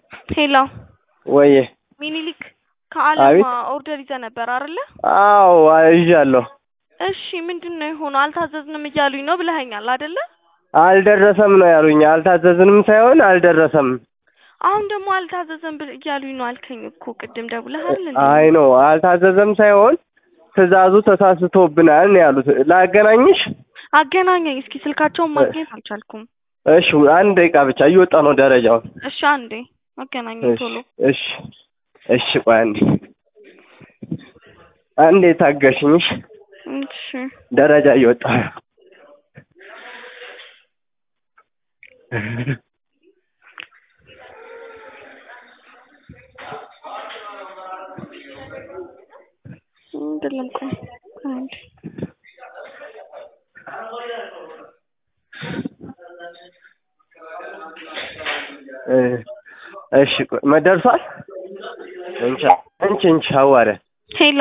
ሄሎ ወዬ ሚኒሊክ አቤት። ከአለማ ኦርደር ይዘህ ነበር አይደለ? አዎ ይዣለሁ። እሺ ምንድን ነው የሆነው? አልታዘዝንም እያሉኝ ነው ብለኸኛል አይደለ? አልደረሰም ነው ያሉኝ። አልታዘዝንም ሳይሆን አልደረሰም። አሁን ደግሞ አልታዘዘም ብል- እያሉኝ ነው አልከኝ እኮ ቅድም ደውለህ አይደል እንዴ? አይ ነው አልታዘዘም ሳይሆን ትዕዛዙ ተሳስቶብናል ነው ያሉት። ላገናኝሽ? አገናኘኝ እስኪ ስልካቸውን ማግኘት አልቻልኩም። እሺ አንድ ደቂቃ ብቻ እየወጣ ነው ደረጃውን። እሺ አንዴ አገናኘኝ እሺ ቶሎ። እሺ እሺ ቆይ አንዴ አንዴ ታገሽኝ። እሺ እሺ ደረጃ እየወጣ ነው። አይደለም ቆይ አንዴ እ እሺ ቆይ መደርሷል። እንቻ እንቺ እንቺ አዋረ ሄሎ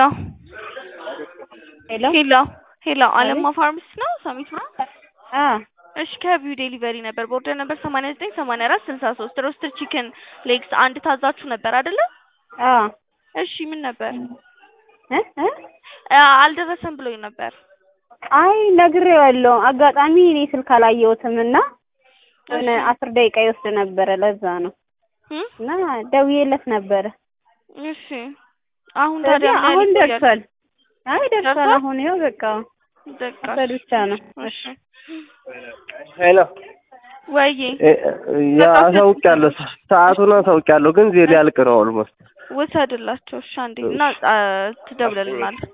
ሄሎ ሄሎ ሄሎ አለማ ፋርምስ ነው ሰሚት ነው? አ እሺ ከቪው ዴሊቨሪ ነበር በኦርደር ነበር ሰማንያ ዘጠኝ ሰማንያ አራት ስልሳ ሶስት ሮስተር ቺክን ሌግስ አንድ ታዛችሁ ነበር አይደለ? አ እሺ ምን ነበር? እ እ አ- አልደረሰም ብሎኝ ነበር። አይ ነግሬዋለሁ። አጋጣሚ እኔ ስልክ አላየሁትም እና የሆነ እሺ አስር ደቂቃ ይወስድ ነበረ ለዛ ነው እም? እና ደውዬለት ነበረ። እሺ አሁን ታዲያ ስለዚህ ምን አሁን ይቆያል? ደርሷል። አይ ደርሷል። ደርሷል? አሁን ይኸው በቃ በቃ መውሰድ ብቻ ነው። እሺ ሄሎ ወይዬ እ- ያ አሳውቂያለሁ። ሰዓቱን አሳውቂያለሁ ግን ዜ ሊያልቅ ነው ኦልሞስት ውሰድላቸው እሺ አንዴ እና አ- ትደውልልናለህ